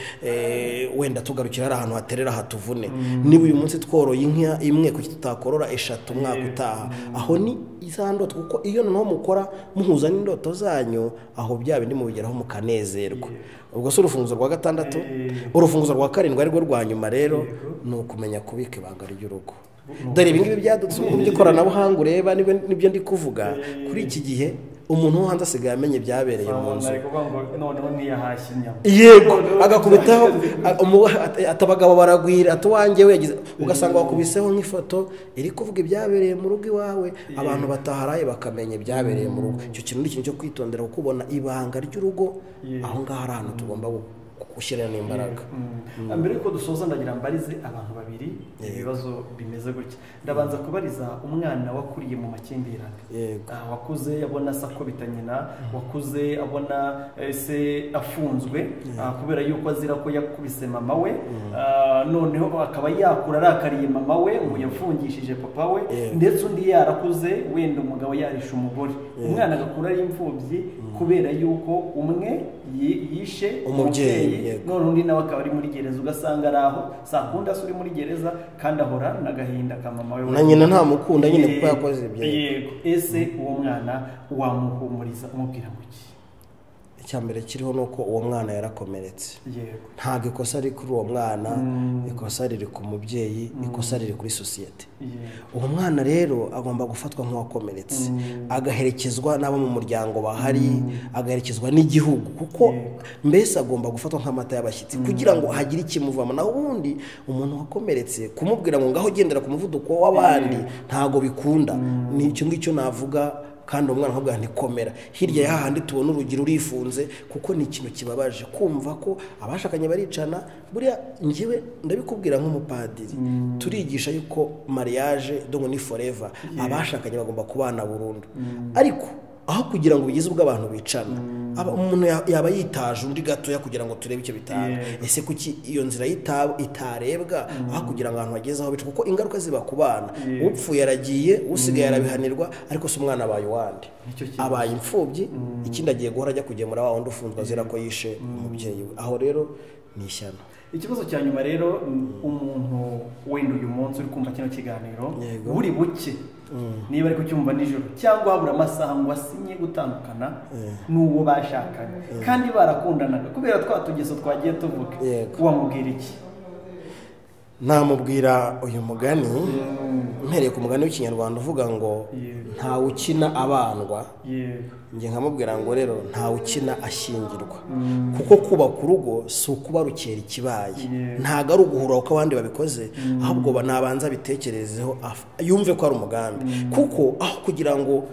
wenda tugarukira ari ahantu haterera hatuvune niba uyu munsi tworoye inka imwe kuki tutakorora eshatu umwaka utaha aho ni za ndoto kuko iyo noneho mukora muhuza n'indoto zanyu aho bya bindi mubigeraho mukanezerwa ubwo si urufunguzo rwa gatandatu urufunguzo rwa karindwi arirwo rwa nyuma rero ni ukumenya kubika ibanga ry'urugo dore ibi ngibi byadutse uburyo ikoranabuhanga ureba nibyo ndi kuvuga kuri iki gihe umuntu wo hanze asigaye amenye ibyabereye mu nzu yego agakubitaho atabagabo baragwira atuwange we ugasanga wakubiseho nk'ifoto iri kuvuga ibyabereye mu rugo iwawe abantu bataharaye bakamenya ibyabereye mu rugo icyo kintu ni ikintu cyo kwitondera kuko ubona ibanga ry'urugo aho ngaho ari ahantu tugomba gushyiramo imbaraga mbere yuko dusoza ndagira mbarize abantu babiri ibibazo bimeze gutya ndabanza kubariza umwana wakuriye mu makimbirane wakuze abona sakubita nyina wakuze abona se afunzwe kubera yuko azira ko yakubise mama we noneho akaba yakura arakariye mama we ngo yafungishije papa we ndetse undi yarakuze wenda umugabo yarisha umugore umwana agakura ari imfubyi kubera yuko umwe yishe umubyeyi none undi nawe akaba ari muri gereza ugasanga ari aho saa kundi uri muri gereza kandi ahora n'agahinda ka mama we na nyina ntamukunda nyine kuko yakoze ibyo yego ese uwo mwana wamuhumuriza umubwira ngo iki mbere kiriho ni uko uwo mwana yarakomeretse ntabwo ikosa riri kuri uwo mwana ikosa riri ku mubyeyi ikosa riri kuri sosiyete uwo mwana rero agomba gufatwa nk'uwakomeretse agaherekezwa n'abo mu muryango bahari agaherekezwa n'igihugu kuko mbese agomba gufatwa nk'amata y'abashyitsi kugira ngo hagire ikimuvamo naho ubundi umuntu wakomeretse kumubwira ngo ngaho ugendera ku muvuduko w'abandi ntabwo bikunda ni icyo ngicyo navuga kandi uwo mwana nkubwira ntikomera hirya y'ahandi tubona urugero urifunze kuko ni ikintu kibabaje kumva ko abashakanye baricana buriya ngewe ndabikubwira nk'umupadiri turigisha yuko mariage dongo ni foreva abashakanye bagomba kubana burundu ariko aho kugira ngo bugeze ubwo abantu bicana umuntu yaba yitaje undi gatoya kugira ngo turebe icyo bitanga ese kuki iyo nzira itarebwa aho kugira ngo abantu bageze aho bica kuko ingaruka ziba ku bana upfuye aragiye usigaye arabihanirwa ariko si umwana abaye uwande abaye imfubyi ikindi agiye guhora ajya kugemura wa wundi ufunzwe azira ko yishe umubyeyi we aho rero ni ishyano ikibazo cya nyuma rero umuntu wenda uyu munsi uri kumva kino kiganiro buri buke niba ari kucyumva nijoro cyangwa habura amasaha ngo asinye gutandukana n'uwo bashakanye kandi barakundanaga kubera twa tugeso twagiye tuvuga wamubwira iki namubwira uyu mugani mpereye ku mugani w'ikinyarwanda uvuga ngo ntawe ukina abandwa njye nkamubwira ngo rero ntawe ukina ashyingirwa kuko kubaka urugo si ukuba rukera ikibaye ntabwo ari uguhura kuko abandi babikoze ahubwo nabanza bitekerezeho yumve ko ari umugambi kuko aho kugira ngo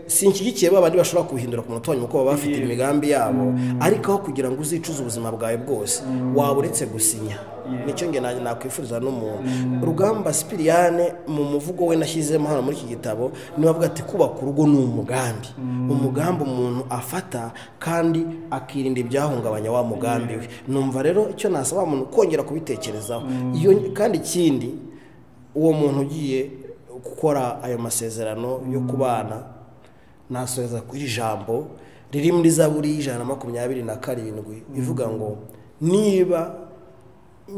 sinshyigikiye ba bandi bashobora kubihindura ku munota wanyuma kuko baba bafite imigambi yabo ariko aho kugira ngo uzicuze ubuzima bwawe bwose waba uretse gusinya nicyo nge nanjye nakwifuriza n'umuntu rugamba sipiriyane mu muvugo we nashyizemo hano muri iki gitabo niba avuga ati kubaka urugo ni umugambi umugambi umuntu afata kandi akirinda ibyahungabanya wa mugambi we numva rero icyo nasaba umuntu kongera kubitekerezaho kandi ikindi uwo muntu ugiye gukora ayo masezerano yo kubana nasoza ku ijambo riri muri zaburi y'ijana na makumyabiri na karindwi ivuga ngo niba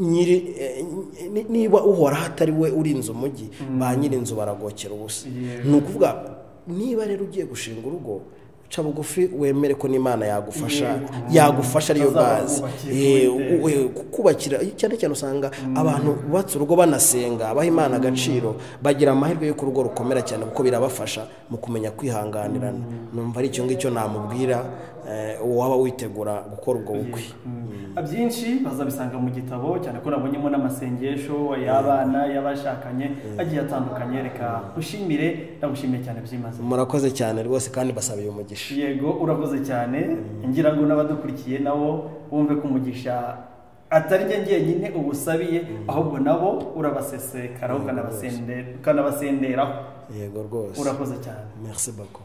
nyiri niba uhora hatari we urinze umujyi ba nyir'inzu baragokera ubusa ni ukuvuga niba rero ugiye gushinga urugo ca bugufi wemere ko n'imana yagufasha yagufasha ariyo bazi kubakira cyane cyane usanga abantu bubatse urugo banasenga baha imana agaciro bagira amahirwe y'uko urugo rukomera cyane kuko birabafasha mu kumenya kwihanganirana numva ari icyo ngicyo namubwira waba witegura gukora ubwo bukwe byinshi bazabisanga mu gitabo cyane ko nabonyemo n'amasengesho y'abana y'abashakanye agiye atandukanye reka ushimire ndagushimiye cyane byimazeyo murakoze cyane rwose kandi basabiye umugisha yego urakoze cyane ngira ngo n'abadukurikiye nabo bumve ko umugisha atari njye ngenyine ubusabiye ahubwo nabo urabasesekara ukanabasenderaho yego rwose urakoze cyane merci bako